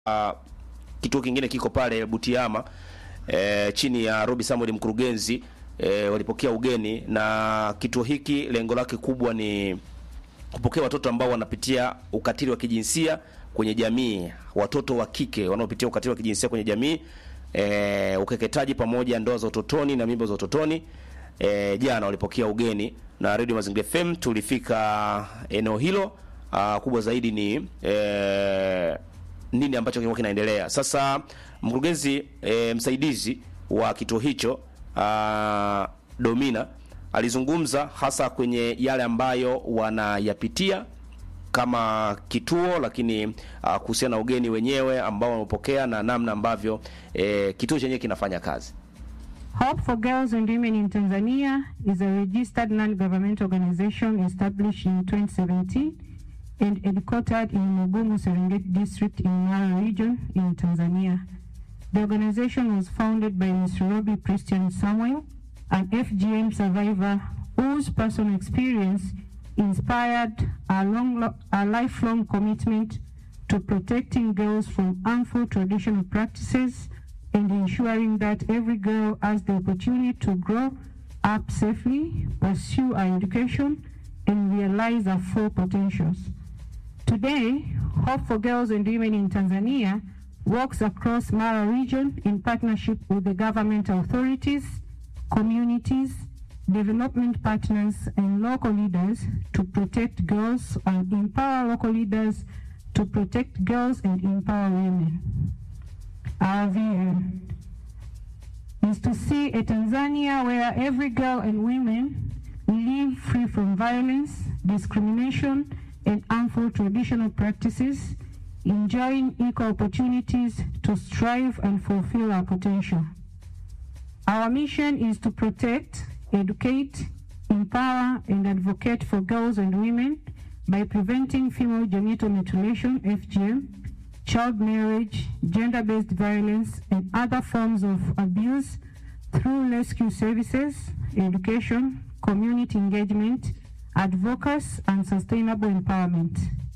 uh, kituo kingine kiko pale Butiama e, chini ya Robi Samuel mkurugenzi e, walipokea ugeni na kituo hiki lengo lake kubwa ni kupokea watoto ambao wanapitia ukatili wa kijinsia kwenye jamii, watoto wa kike wanaopitia ukatili wa kijinsia kwenye jamii e, ukeketaji pamoja ndoa za utotoni na mimba za utotoni. E, jana walipokea ugeni na Radio Mazingira FM, tulifika eneo hilo. Uh, kubwa zaidi ni e, nini ambacho kilikuwa kinaendelea. Sasa mkurugenzi e, msaidizi wa kituo hicho uh, Domina alizungumza hasa kwenye yale ambayo wanayapitia kama kituo, lakini uh, kuhusiana na ugeni wenyewe ambao wamepokea na namna ambavyo e, kituo chenyewe kinafanya kazi. Hope for Girls and Women in Tanzania is a registered non-governmental organization established in 2017 and headquartered in Mugumu, Serengeti district in Mara region in Tanzania. The organization was founded by Ms. Robi Christian Samuel, an FGM survivor whose personal experience inspired a, long, a lifelong commitment to protecting girls from harmful traditional practices and ensuring that every girl has the opportunity to grow up safely, pursue her education, and realize her full potentials. Today, Hope for Girls and Women in Tanzania works across Mara region in partnership with the government authorities, communities, development partners, and local leaders to protect girls and empower local leaders to protect girls and empower women. Our vision is to see a Tanzania where every girl and women live free from violence, discrimination, and harmful traditional practices, enjoying equal opportunities to strive and fulfill our potential. Our mission is to protect, educate, empower, and advocate for girls and women by preventing female genital mutilation, FGM, child marriage, gender-based violence, and other forms of abuse through rescue services, education, community engagement, advocacy, and sustainable empowerment.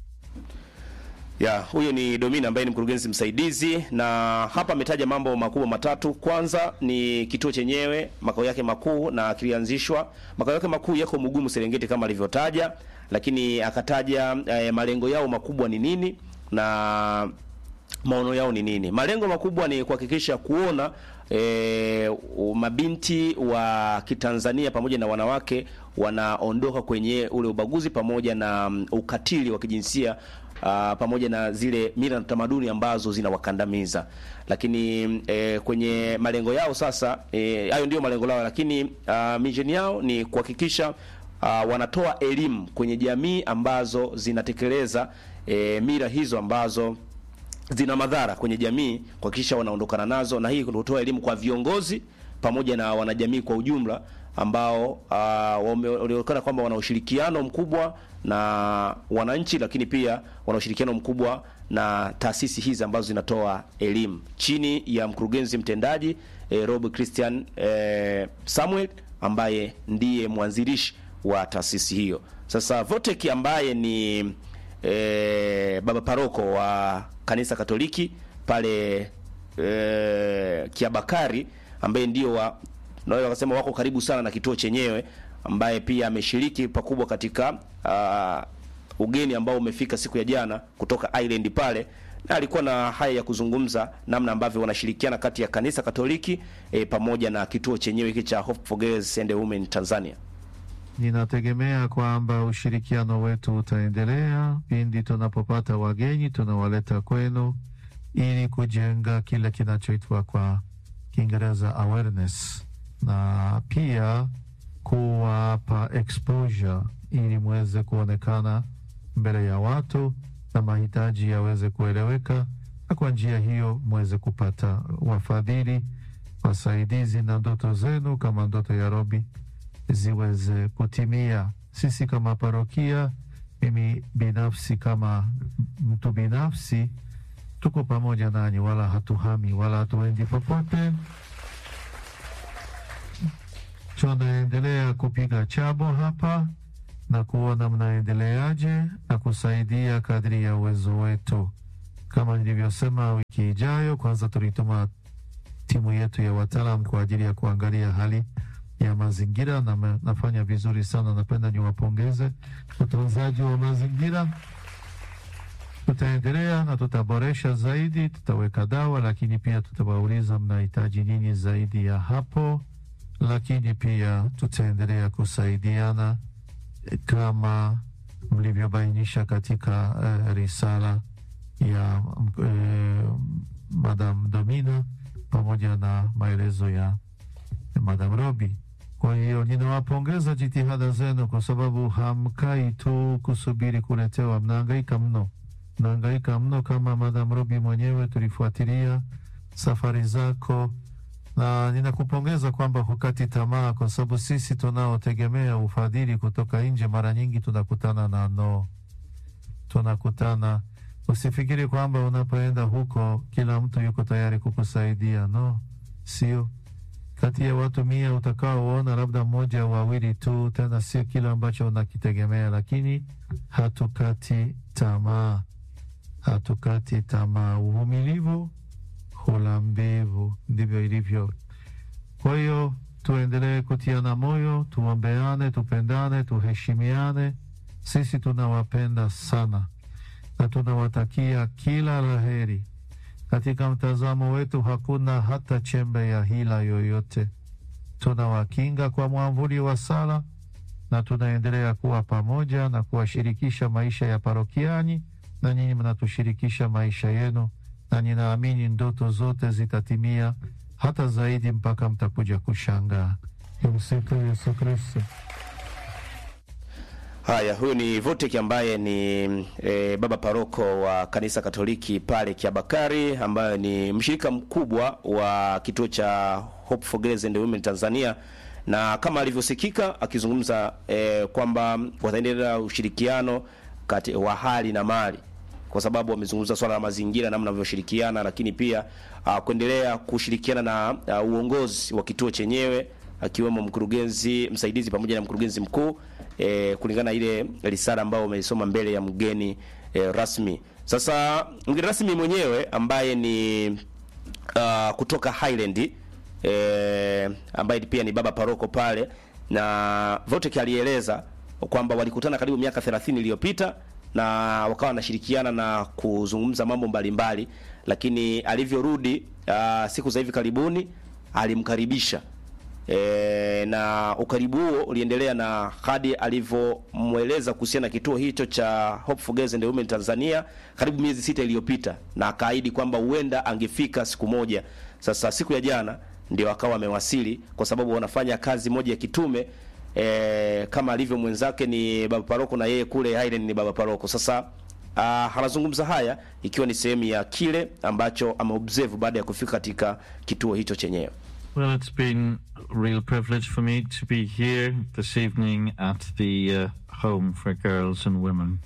Ya, huyo ni Domina ambaye ni mkurugenzi msaidizi na hapa ametaja mambo makubwa matatu. Kwanza ni kituo chenyewe makao yake makuu na kilianzishwa, makao yake makuu yako Mugumu Serengeti kama alivyotaja, lakini akataja eh, malengo yao makubwa ni nini na maono yao ni nini. Malengo makubwa ni kuhakikisha kuona e, mabinti wa Kitanzania pamoja na wanawake wanaondoka kwenye ule ubaguzi pamoja na um, ukatili wa kijinsia uh, pamoja na zile mila na tamaduni ambazo zinawakandamiza. Lakini e, kwenye malengo yao sasa e, hayo ndio malengo yao, lakini uh, mission yao ni kuhakikisha uh, wanatoa elimu kwenye jamii ambazo zinatekeleza e, mila hizo ambazo zina madhara kwenye jamii, kuhakikisha wanaondokana nazo, na hii kutoa elimu kwa viongozi pamoja na wanajamii kwa ujumla ambao uh, walionekana kwamba wana ushirikiano mkubwa na wananchi, lakini pia wana ushirikiano mkubwa na taasisi hizi ambazo zinatoa elimu chini ya mkurugenzi mtendaji eh, Rob Christian eh, Samuel ambaye ndiye mwanzilishi wa taasisi hiyo. Sasa Votek ambaye ni eh, baba paroko wa kanisa Katoliki pale eh, Kiabakari ambaye ndio wa naweza kusema wako karibu sana na kituo chenyewe, ambaye pia ameshiriki pakubwa katika uh, ugeni ambao umefika siku ya jana kutoka Island pale, na alikuwa na haya ya kuzungumza namna ambavyo wanashirikiana kati ya kanisa Katoliki eh, pamoja na kituo chenyewe hiki cha Hope for Girls and Women Tanzania. Ninategemea kwamba ushirikiano wetu utaendelea pindi tunapopata wageni, tunawaleta kwenu ili kujenga kile kinachoitwa kwa Kiingereza awareness na pia kuwapa exposure ili mweze kuonekana mbele ya watu na mahitaji yaweze kueleweka, na kwa njia hiyo mweze kupata wafadhili, wasaidizi, na ndoto zenu kama ndoto ya Robi ziweze kutimia. Sisi kama parokia, mimi binafsi kama mtu binafsi, tuko pamoja nanyi, wala hatuhami wala hatuendi popote. Tunaendelea kupiga chabo hapa na kuona mnaendeleaje na kusaidia kadri ya uwezo wetu. Kama nilivyosema, wiki ijayo kwanza tulituma timu yetu ya wataalam kwa ajili ya kuangalia hali ya mazingira na me- nafanya vizuri sana. Napenda niwapongeze utunzaji wa mazingira. Tutaendelea na tutaboresha zaidi, tutaweka dawa, lakini pia tutawauliza mnahitaji nini zaidi ya hapo, lakini pia tutaendelea kusaidiana eh, kama mlivyobainisha katika eh, risala ya eh, Madam Domina pamoja na maelezo ya Madam Robi. Kwa hiyo ninawapongeza jitihada zenu, kwa sababu hamkai tu kusubiri kuletewa, mnahangaika mno, mnahangaika mno. Kama Madam Robi mwenyewe tulifuatilia safari zako, na ninakupongeza kwamba hukati tamaa, kwa sababu sisi tunaotegemea ufadhili kutoka nje mara nyingi tunakutana na no, tunakutana Usifikiri kwamba unapoenda huko kila mtu yuko tayari kukusaidia. No, sio. Kati ya watu mia utakaoona labda mmoja au wawili tu, tena sio kile ambacho unakitegemea, lakini hatukati tamaa, hatukati tamaa. Uvumilivu hula mbivu, ndivyo ilivyo. Kwa hiyo tuendelee kutiana moyo, tuombeane, tupendane, tuheshimiane. Sisi tunawapenda sana na tunawatakia kila laheri. Katika mtazamo wetu hakuna hata chembe ya hila yoyote. Tunawakinga kwa mwamvuli wa sala na tunaendelea kuwa pamoja na kuwashirikisha maisha ya parokiani, na nyinyi mnatushirikisha maisha yenu, na ninaamini ndoto zote zitatimia hata zaidi mpaka mtakuja kushangaa. Tumsifu Yesu Kristo. Haya, huyu ni Votek ambaye ni e, baba paroko wa kanisa Katoliki pale Kiabakari, ambaye ni mshirika mkubwa wa kituo cha Hope for Girls and Women Tanzania, na kama alivyosikika akizungumza e, kwamba wataendelea ushirikiano kati wa hali na mali kwa sababu wamezungumza swala la mazingira, namna wanavyoshirikiana, lakini pia uh, kuendelea kushirikiana na uh, uongozi wa kituo chenyewe akiwemo mkurugenzi msaidizi pamoja na mkurugenzi mkuu e, kulingana na ile risala ambayo wameisoma mbele ya mgeni e, rasmi. Sasa mgeni rasmi mwenyewe ambaye ni uh, kutoka Highland e, ambaye pia ni baba paroko pale, na Votek alieleza kwamba walikutana karibu miaka 30 iliyopita na wakawa wanashirikiana na kuzungumza mambo mbalimbali, lakini alivyorudi uh, siku za hivi karibuni alimkaribisha e, na ukaribu huo uliendelea na hadi alivyomweleza kuhusiana na kituo hicho cha Hope for Girls and Women Tanzania karibu miezi sita iliyopita, na akaahidi kwamba huenda angefika siku moja. Sasa siku ya jana ndio akawa amewasili, kwa sababu wanafanya kazi moja ya kitume e, kama alivyo mwenzake ni baba paroko na yeye kule Highland ni baba paroko. Sasa uh, anazungumza haya ikiwa ni sehemu ya kile ambacho ameobserve baada ya kufika katika kituo hicho chenyewe. Well, it's been a real privilege for me to be here this evening at the uh, Home for Girls and Women.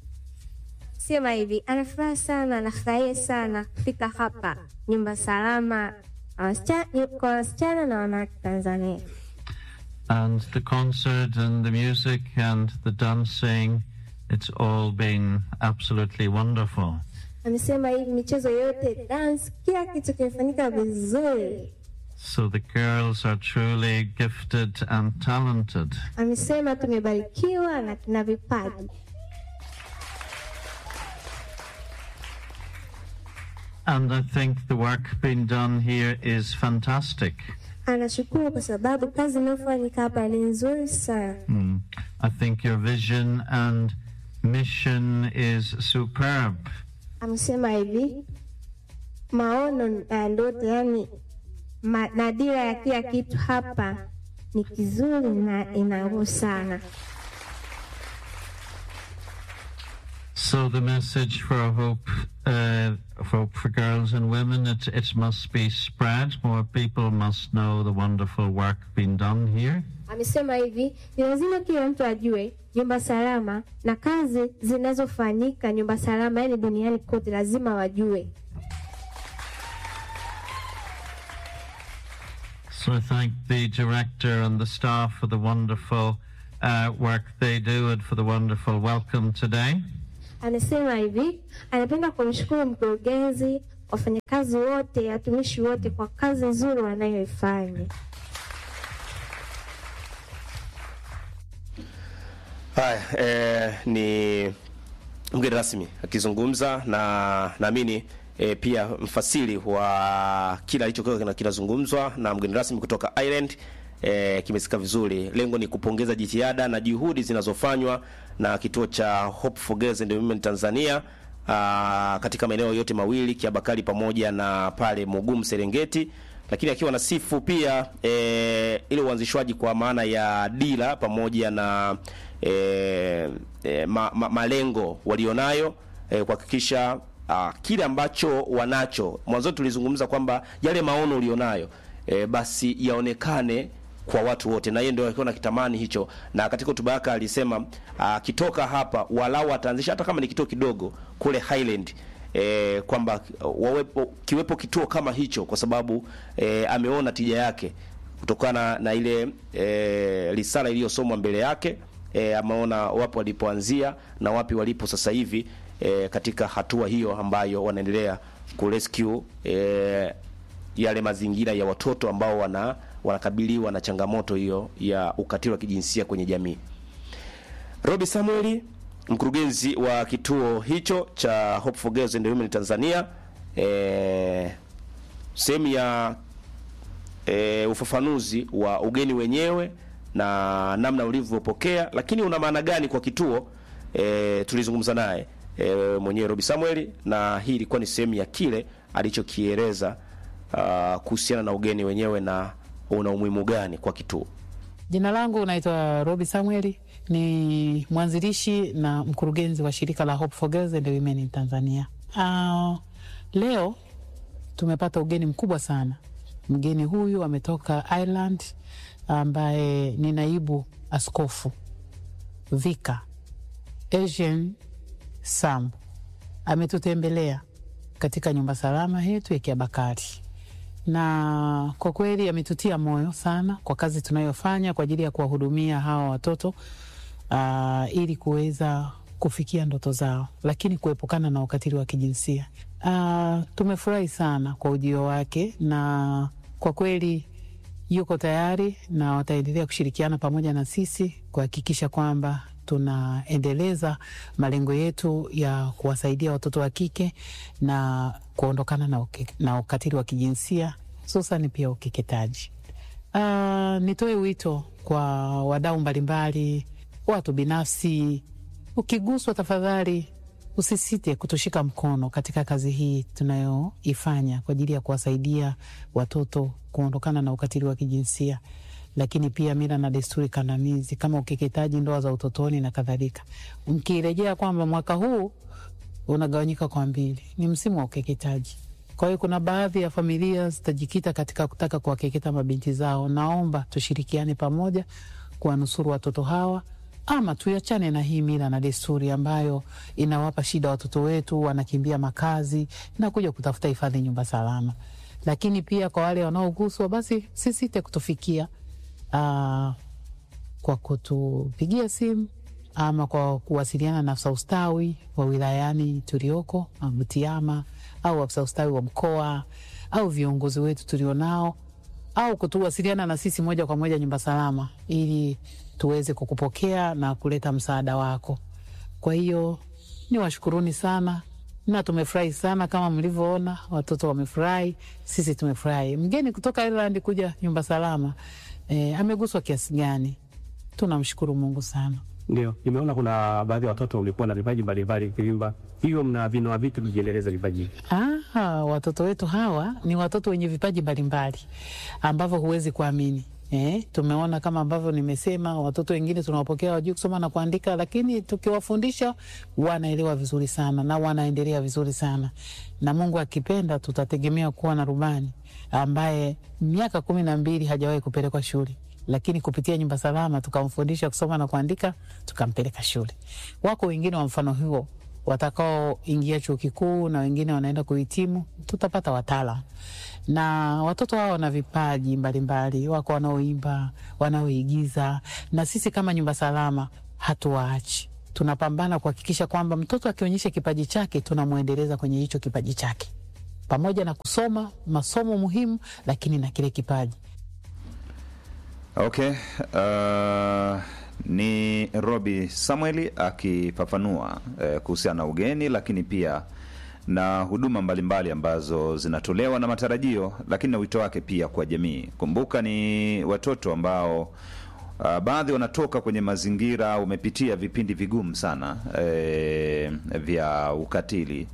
Sema hivi, anafuraha sana, anafurahia sana kufika hapa nyumba salama na wasichana- kwa wasichana na wanawake Tanzania. And the concert and the music and the dancing, it's all been absolutely wonderful. Amesema hivi, michezo yote, dance, kila kitu kimefanyika vizuri. So the girls are truly gifted and talented. Amesema tumebarikiwa na tuna vipaji. And I think the work being done here is fantastic. Anashukuru kwa sababu kazi inayofanyika hapa ni nzuri sana. Mm. I think your vision and mission is superb. Amesema hivi, maono na ndoto, yani ma, na dira ya kila kitu hapa ni kizuri na ina nguvu sana. So the message for hope, uh, for hope for girls and women, it, it must be spread. More people must know the wonderful work being done here. Amesema hivi, ni lazima kila mtu ajue nyumba salama na kazi zinazofanyika nyumba salama, yani duniani kote, lazima wajue. So I thank the director and the staff for the wonderful uh, work they do and for the wonderful welcome today. anasema hivi, anapenda kumshukuru mkurugenzi, wafanyakazi wote, watumishi wote kwa kazi nzuri wanayoifanya. Haya, eh, ni mgeni rasmi akizungumza na naamini e, pia mfasiri wa kila alichokuwa kina- kinazungumzwa na mgeni rasmi kutoka Ireland e, kimesika vizuri. Lengo ni kupongeza jitihada na juhudi zinazofanywa na kituo cha Hope for Girls and Women Tanzania aa, katika maeneo yote mawili Kiabakari pamoja na pale Mugumu Serengeti, lakini akiwa na sifu pia e, ile uanzishwaji kwa maana ya dira pamoja na e, e, ma, ma, malengo walionayo e, kuhakikisha ah, kile ambacho wanacho. Mwanzo tulizungumza kwamba yale maono ulionayo e, basi yaonekane kwa watu wote, na yeye ndio alikuwa nakitamani hicho, na katika hotuba yake alisema akitoka hapa walau ataanzisha hata kama ni kituo kidogo kule Highland e, kwamba wawepo kiwepo kituo kama hicho, kwa sababu e, ameona tija yake kutokana na ile e, risala iliyosomwa mbele yake e, ameona wapo walipoanzia na wapi walipo sasa hivi e, katika hatua hiyo ambayo wanaendelea kurescue e, yale mazingira ya watoto ambao wana wanakabiliwa na changamoto hiyo ya ukatili wa kijinsia kwenye jamii. Robi Samueli, mkurugenzi wa kituo hicho cha Hope for Girls and Women Tanzania, e, sehemu ya e, ufafanuzi wa ugeni wenyewe na namna ulivyopokea, lakini una maana gani kwa kituo e, tulizungumza naye e, mwenyewe Robi Samuel, na hii ilikuwa ni sehemu ya kile alichokieleza ah, kuhusiana na ugeni wenyewe na una umuhimu gani kwa kituo. Jina langu naitwa Robi Samueli, ni mwanzilishi na mkurugenzi wa shirika la Hope for Girls and Women in Tanzania. Uh, leo tumepata ugeni mkubwa sana. Mgeni huyu ametoka Ireland, ambaye ni naibu askofu Vika Asian Sam ametutembelea katika nyumba salama yetu ya Kiabakari na kwa kweli ametutia moyo sana kwa kazi tunayofanya kwa ajili ya kuwahudumia hawa watoto uh, ili kuweza kufikia ndoto zao, lakini kuepukana na ukatili wa kijinsia. Uh, tumefurahi sana kwa ujio wake na kwa kweli yuko tayari na wataendelea kushirikiana pamoja na sisi kuhakikisha kwamba tunaendeleza malengo yetu ya kuwasaidia watoto wa kike na kuondokana na, uke, na ukatili wa kijinsia hususani pia ukeketaji. Uh, nitoe wito kwa wadau mbalimbali, watu binafsi, ukiguswa tafadhali usisite kutushika mkono katika kazi hii tunayoifanya kwa ajili ya kuwasaidia watoto kuondokana na ukatili wa kijinsia, lakini pia mila na desturi kandamizi kama ukeketaji, ndoa za utotoni na kadhalika. Mkirejea kwamba mwaka huu unagawanyika kwa mbili, ni msimu wa ukeketaji. Kwa hiyo kuna baadhi ya familia zitajikita katika kutaka kuwakeketa mabinti zao. Naomba tushirikiane pamoja kuwanusuru watoto hawa ama tuachane na hii mila na desturi ambayo inawapa shida watoto wetu, wanakimbia makazi na kuja kutafuta hifadhi nyumba salama. Lakini pia kwa wale wanaoguswa, basi sisite kutufikia aa, kwa kutupigia simu ama kwa kuwasiliana na afisa ustawi wa wilayani tulioko Butiama au afisa ustawi wa mkoa au viongozi wetu tulionao au kutuwasiliana na sisi moja kwa moja nyumba salama, ili tuweze kukupokea na kuleta msaada wako. Kwa hiyo ni washukuruni sana na tumefurahi sana, kama mlivyoona watoto wamefurahi, sisi tumefurahi. Mgeni kutoka Ireland kuja nyumba salama e, ameguswa kiasi gani? Tunamshukuru Mungu sana. Ndio, nimeona kuna baadhi ya watoto ulikuwa na vipaji mbalimbali kiimba, hiyo mna vinoa vipi kujiendeleza vipaji hivi? Ah, watoto wetu hawa ni watoto wenye vipaji mbalimbali ambavyo huwezi kuamini. Eh, tumeona kama ambavyo nimesema, watoto wengine tunawapokea wajui kusoma na kuandika, lakini tukiwafundisha wanaelewa vizuri sana na wanaendelea vizuri sana, na Mungu akipenda tutategemea kuwa na rubani ambaye miaka kumi na mbili hajawahi kupelekwa shule lakini kupitia nyumba salama tukamfundisha kusoma na kuandika, tukampeleka shule. Wako wengine wa mfano huo watakaoingia chuo kikuu na wengine wanaenda kuhitimu, tutapata wataalam. Na watoto hao wana vipaji mbalimbali, wako wanaoimba, wanaoigiza, na sisi kama nyumba salama hatuwaachi. tunapambana kuhakikisha kwamba mtoto akionyesha kipaji chake tunamwendeleza kwenye hicho kipaji chake, pamoja na kusoma masomo muhimu, lakini na kile kipaji. Okay. Uh, ni Robi Samueli akifafanua eh, kuhusiana na ugeni lakini pia na huduma mbalimbali ambazo zinatolewa na matarajio, lakini na wito wake pia kwa jamii. Kumbuka ni watoto ambao uh, baadhi wanatoka kwenye mazingira, umepitia vipindi vigumu sana eh, vya ukatili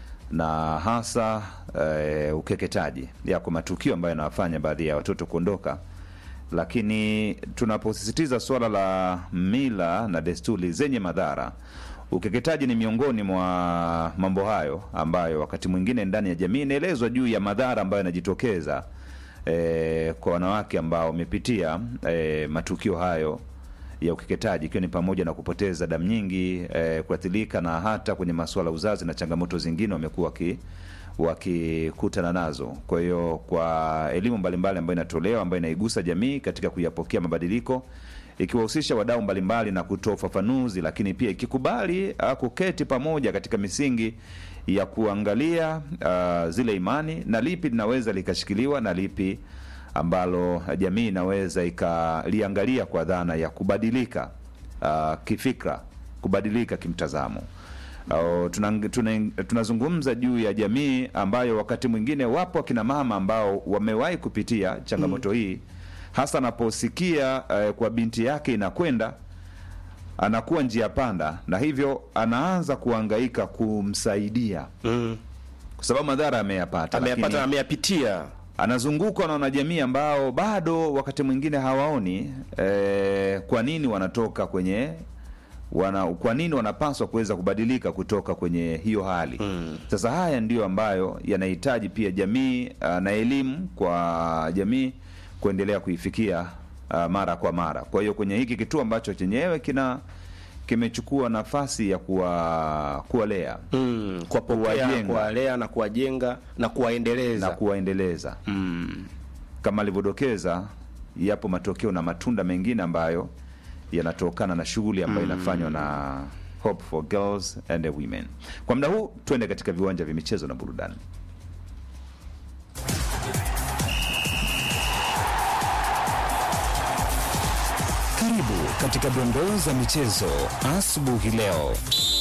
na hasa eh, ukeketaji. Yako matukio ambayo yanawafanya baadhi ya watoto kuondoka lakini tunaposisitiza suala la mila na desturi zenye madhara, ukeketaji ni miongoni mwa mambo hayo ambayo wakati mwingine ndani ya jamii inaelezwa juu ya madhara ambayo yanajitokeza eh, kwa wanawake ambao wamepitia eh, matukio hayo ya ukeketaji, ikiwa ni pamoja na kupoteza damu nyingi, eh, kuathirika na hata kwenye masuala ya uzazi na changamoto zingine wamekuwa waki wakikutana nazo. Kwa hiyo kwa elimu mbalimbali ambayo inatolewa ambayo inaigusa jamii katika kuyapokea mabadiliko, ikiwahusisha wadau mbalimbali na kutoa ufafanuzi, lakini pia ikikubali uh, kuketi pamoja katika misingi ya kuangalia uh, zile imani na lipi linaweza likashikiliwa na lipi ambalo jamii inaweza ikaliangalia kwa dhana ya kubadilika uh, kifikra, kubadilika kimtazamo. Uh, tunazungumza tuna, tunazungumza juu ya jamii ambayo wakati mwingine wapo akina mama ambao wamewahi kupitia changamoto hii, hasa anaposikia uh, kwa binti yake inakwenda anakuwa njia panda, na hivyo anaanza kuhangaika kumsaidia Mm. kwa sababu madhara ameyapata, Ameyapata lakini na ameyapitia. anazungukwa na wanajamii ambao bado wakati mwingine hawaoni eh, kwa nini wanatoka kwenye wana, kwa nini wanapaswa kuweza kubadilika kutoka kwenye hiyo hali Mm. sasa haya ndiyo ambayo yanahitaji pia jamii ah, na elimu kwa jamii kuendelea kuifikia ah, mara kwa mara. Kwa hiyo kwenye hiki kituo ambacho chenyewe kina kimechukua nafasi ya kuwa kuwalea Mm. Kuwapokea, Kuwajenga. kuwalea na kuwajenga na kuwaendeleza. na kuwaendeleza mm. kama alivyodokeza, yapo matokeo na matunda mengine ambayo yanatokana na shughuli ambayo inafanywa na Hope for Girls and Women. Kwa muda huu twende katika viwanja vya michezo na burudani. Karibu katika dondoo za michezo asubuhi leo.